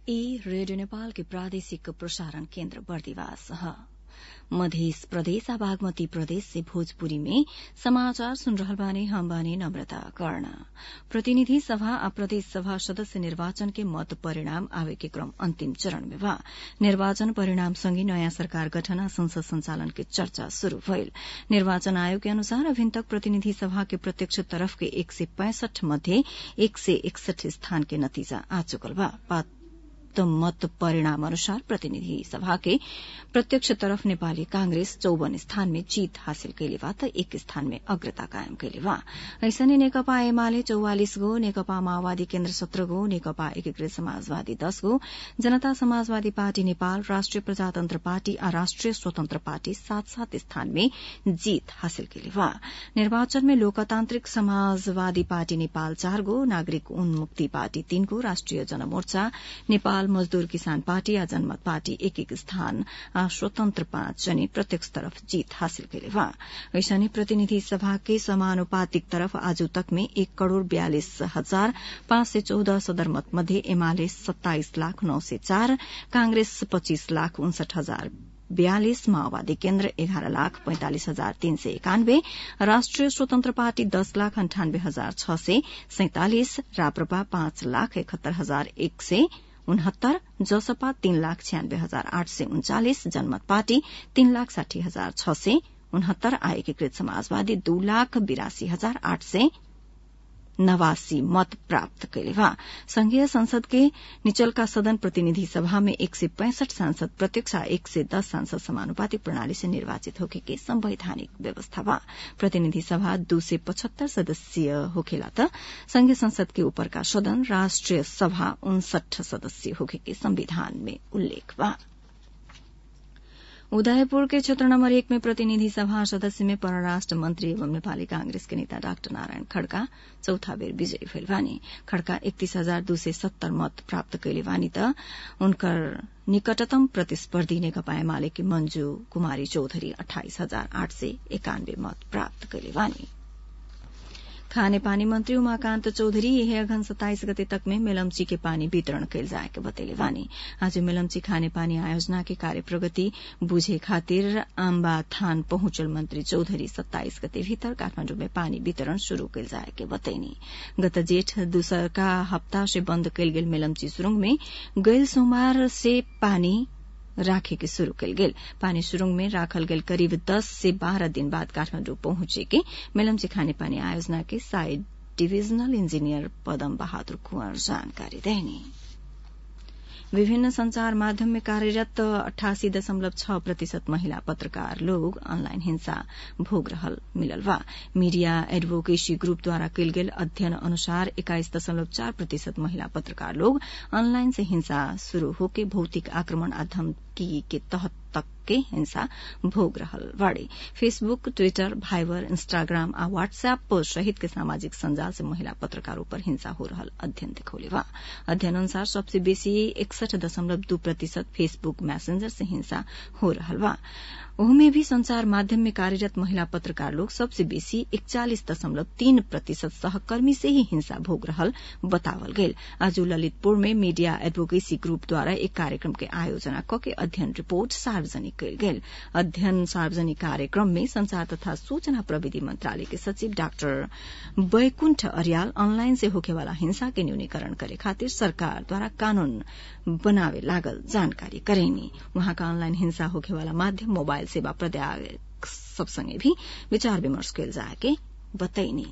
ई रेडियो नेपाल के प्रादेशिक प्रसारण केन्द्र बर्दिवास मध्य प्रदेश आ बागमती प्रदेश से भोजपुरी में समाचार सुन रहल बानी हम बानी नम्रता कर्ण प्रतिनिधि सभा आ प्रदेश सभा सदस्य निर्वाचन के मत परिणाम आवे के क्रम अन्तिम चरण में बा निर्वाचन परिणाम सँगै नयाँ सरकार गठन आ संसद संचालन के चर्चा शुरू भइल निर्वाचन आयोग के अनुसार अभिन तक प्रतिनिधि सभा के प्रत्यक्ष तरफ के एक सय पैंसठ मध्ये एक सय एकसठी स्थान के नतिजा आ चुकल बा मत परिणाम अनुसार प्रतिनिधि सभा के प्रत्यक्ष तरफ नेपाली कांग्रेस चौवन स्थान में जीत हासिल कैले बा त एक स्थान में अग्रता कायम कैले बा ऐसने नेकपा एमाले चौवालिस गो नेकपा माओवादी केन्द्र सत्र गो नेकपा एकीकृत समाजवादी दश गो जनता समाजवादी पार्टी नेपाल राष्ट्रिय प्रजातन्त्र पार्टी आ राष्ट्रिय स्वतन्त्र पार्टी सात सात स्थान में जीत हासिल कैले बा निर्वाचन में लोकतान्त्रिक समाजवादी पार्टी नेपाल चार गो नागरिक उन्मुक्ति पार्टी तीन गो राष्ट्रिय जनमोर्चा नेपाल मजदूर किसान पार्टी आ जनमत पार्टी एक एक स्थान आ स्वतन्त्र पाँच जनी प्रत्यक्ष तरफ जीत हासिल कैले बा ऐसने प्रतिनिधि सभा के समानुपातिक तरफ आजू तक में एक करोड़ बयालिस हजार पाँच सय चौध सदरमत मध्ये एमाले सत्ताइस लाख नौ सय चार कांग्रेस पच्चीस लाख उन्सठ हजार बयालिस माओवादी केन्द्र एघार लाख पैंतालिस हजार तीन सय एकानब्बे राष्ट्रिय स्वतन्त्र पार्टी दस लाख अन्ठानब्बे हजार छ सय सैंतालिस राप्रपा पाँच लाख एकहत्तर हजार एक सय उनहत्तर जसपा तीन लाख छियानब्बे हजार आठ सय उन्चालिस जनमत पार्टी तीन लाख साठी हजार छ सय उनहत्तर आ एकीकृत समाजवादी दू लाख बिरासी हजार आठ सय नवासी मत प्राप्त कैले बा संघीय संसद के निचलका सदन प्रतिनिधि सभा में एक सय पैंसठ सांसद प्रत्यक्ष एक सय दस सांसद समानुपातिक प्रणाली से निर्वाचित होके के संवैधानिक व्यवस्था बा प्रतिनिधि सभा दू सय पचहत्तर सदस्यीय होखेला त संघीय संसद के ऊपर का सदन राष्ट्रिय सभा उनसठ सदस्य होके के संविधान में उल्लेख बा उदयपुर के क्षेत्र नम्बर एक में प्रतिनिधि सभा सदस्य में परराष्ट्र मंत्री एवं नेपाली कांग्रेस के नेता डाक्टर नारायण खड्का चौथा बेर विजयी भेल बानी खड्का एकतीस हजार दू सय सत्तर मत प्राप्त कैले बानी त उनकर निकटतम प्रतिस्पर्धी नेकपा एमाले की मंजू कुमारी चौधरी अठाइस हजार आठ सय एकानब्बे मत प्राप्त कैले बानी खानेपानी मंत्री उमाकान्त चौधरी यही अघन सत्ताइस गते तक में मेलम्ची के पानी वितरण कैल जाए के बतैले बानी आज मेलम्ची खानेपानी आयोजना के कार्य प्रगति बुझे खातिर आम्बा थान पहुंचल मंत्री चौधरी सत्ताइस गते भीतर काठमाण्डु में पानी वितरण शुरू कैल जाए के बतैनी गत जेठ दूसरका हप्ता से बन्द कैल गेल मेलम्ची सुरुंग में गैल सोमवार से पानी राखे के शुरू कल गेल पानी सुरुंग में राखल गेल करीब दस से बारह दिन बाद काठमाण्डु पहुंचे के मेलम्ची खाने पानी आयोजना के साइड डिविजनल इंजीनियर पदम बहादुर कुंवर जानकारी देनी विभिन्न संचार माध्यम में कार्यरत अठासी दशमलव छ प्रतिशत महिला पत्रकार लोग ऑनलाइन हिंसा भोग रहल मिलल बा मीडिया एडवोकेसी ग्रुप द्वारा कयल गेल अध्ययन अनुसार एक्काइस दशमलव चार प्रतिशत महिला पत्रकार लोग ऑनलाइन से हिंसा शुरू होके भौतिक आक्रमण आ धमकी के तहत तक के हिंसा भोग रहल बाड़ी फेसबुक ट्विटर भाइबर इंस्टाग्राम आ व्हाट्सएप सहित के सामाजिक संजाल से महिला पत्रकारों पर हिंसा हो रहल अध्ययन दिखौले बा अध्ययन अनुसार सबसे बेसी इकसठ दशमलव दू प्रतिशत फेसबुक मैसेंजर से हिंसा हो रहल बा ओहमे भी संचार माध्यम में कार्यरत महिला पत्रकार लोग सबसे बेसी इकचालीस दशमलव तीन प्रतिशत सहकर्मी से ही हिंसा भोग रहल बतावल गेल आज ललितपुर में मीडिया एडवोकेसी ग्रुप द्वारा एक कार्यक्रम के आयोजना क के अध्ययन रिपोर्ट सार्वजनिक कयल गेल अध्ययन सार्वजनिक कार्यक्रम में संचार तथा सूचना प्रविधि मंत्रालय के सचिव डाक्टर बैकुण्ठ अरियाल ऑनलाइन से होखेवाला हिंसा के न्यूनीकरण करे खातिर सरकार द्वारा कानून बनावे लागल जानकारी करेनी वहाँका ऑनलाइन हिंसा होखेवाला माध्यम मोबाइल सेवा प्रदायक सबसँगै भी विचार विमर्श कयल जाए के बतैनी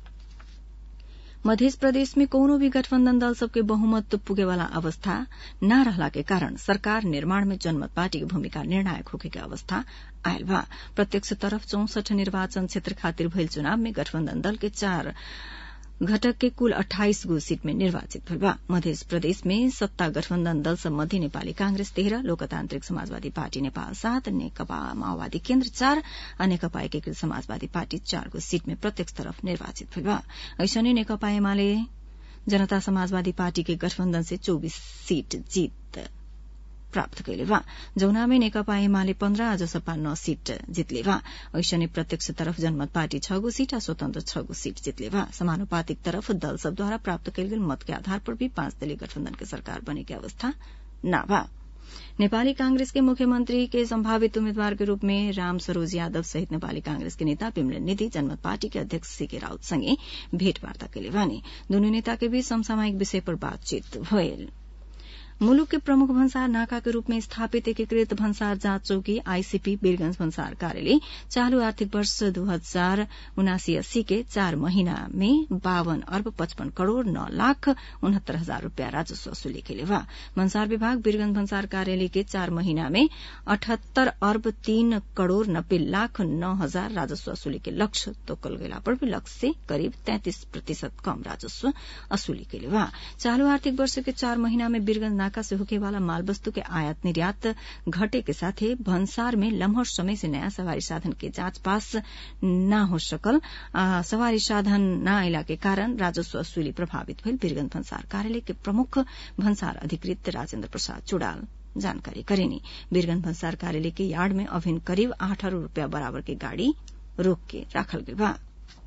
मध्य प्रदेश में कौनो भी गठबन्धन दल सबके बहुमत पुगेवाला अवस्था न रहला के कारण सरकार निर्माण में जनमत पार्टी की भूमिका निर्णायक होके के अवस्था आयल बा प्रत्यक्ष तरफ चौसठ निर्वाचन क्षेत्र खातिर भइल चुनाव में गठबन्धन दल के चार घटक के कुल अठाइस गो सीट में निर्वाचित भइल बा मध्य प्रदेश में सत्ता गठबन्धन दल सम्बन्धी नेपाली कांग्रेस तेह्र लोकतान्त्रिक समाजवादी पार्टी नेपाल सात नेकपा माओवादी केन्द्र चार आ नेकपा एकीकृत समाजवादी पार्टी चार गो सीट में प्रत्यक्ष तरफ निर्वाचित भइल बा ऐसने नेकपा एमाले जनता समाजवादी पार्टी के गठबन्धन से चौबीस सीट जीत प्राप्त कैले बा जौना में नेकपा एमाले पन्ध्र आ जसपा नौ सीट जितले बा ऐसने प्रत्यक्ष तरफ जनमत पार्टी छ गो सीट आ स्वतन्त्र छ गो सीट जितले बा समानुपातिक तरफ दल सबद्वारा प्राप्त कैल गेल मत के आधार पर भी पाँच दलीय गठबन्धन के सरकार बने के अवस्था न बा नेपाली कांग्रेस के मुख्यमंत्री के संभावित उम्मीदवार के रूप में राम सरोज यादव सहित नेपाली कांग्रेस के नेता पिमलन निधि जनमत पार्टी के अध्यक्ष सीके राउत सँगै भेटवार्ता कैले बानी दुनू नेता के बीच समसामयिक विषय पर बातचीत भयल मुलुक के प्रमुख भन्सार नाका के रूप में स्थापित एकीकृत भन्सार जाँच चौकी आईसीपी वीरगंज भन्सार कार्यालय चालू आर्थिक वर्ष दू हजार उनासी अस्सी के चार महीना में बावन अर्ब पचपन करोड़ नौ लाख उनहत्तर हजार रूपियाँ राजस्व वसूली के लिए बा भन्सार विभाग वीरगंज भन्सार कार्यालय के चार महीना में अठहत्तर अर्ब तीन करोड़ नब्बे लाख नौ हजार राजस्व वसूली के लक्ष्य तोकल गेला पर भी लक्ष्य से करीब तैंतीस प्रतिशत कम राजस्व वसूली के लिए बा चालू आर्थिक वर्ष के चार महीना में वीरगंज नाका से होके वाला माल वस्तु के आयात निर्यात घटे के साथे भन्सार में लम्हर समय से नयाँ सवारी साधन के जाँच पास न हो सकल आ, सवारी साधन न आइला के कारण राजस्व वसूली प्रभावित भइल वीरगंज भन्सार कार्यालय के प्रमुख भन्सार अधिकृत राजेन्द्र प्रसाद चुड़ाल जानकारी करेनी वीरगंज भन्सार कार्यालय के यार्ड में अभिन करीब आठ अरब रूपियाँ बराबर के गाड़ी रोक के राखल गई बा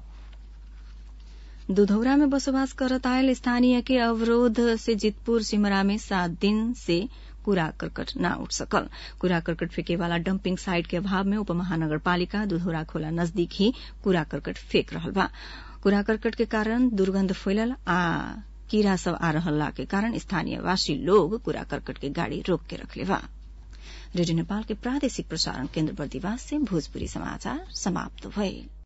दुधौरा में बसोबास करत आयल स्थानीय के अवरोध से जितपुर सिमरा में सात दिन से कूड़ा करकट न उठ सकल कूड़ा करकट फेंके वाला डंपिंग साइट के अभाव में उपमहानगर पालिका दुधौरा खोला नजदीक ही कूड़ा करकट फेंक रहल बा कूड़ा करकट के कारण दुर्गंध फैलल आ कीड़ा सब आ रहला के कारण स्थानीय वासी लोग कूड़ा करकट के गाड़ी रोक के रखले बा रेडियो नेपाल के प्रादेशिक प्रसारण केन्द्र बर्दिवास से भोजपुरी समाचार समाप्त भये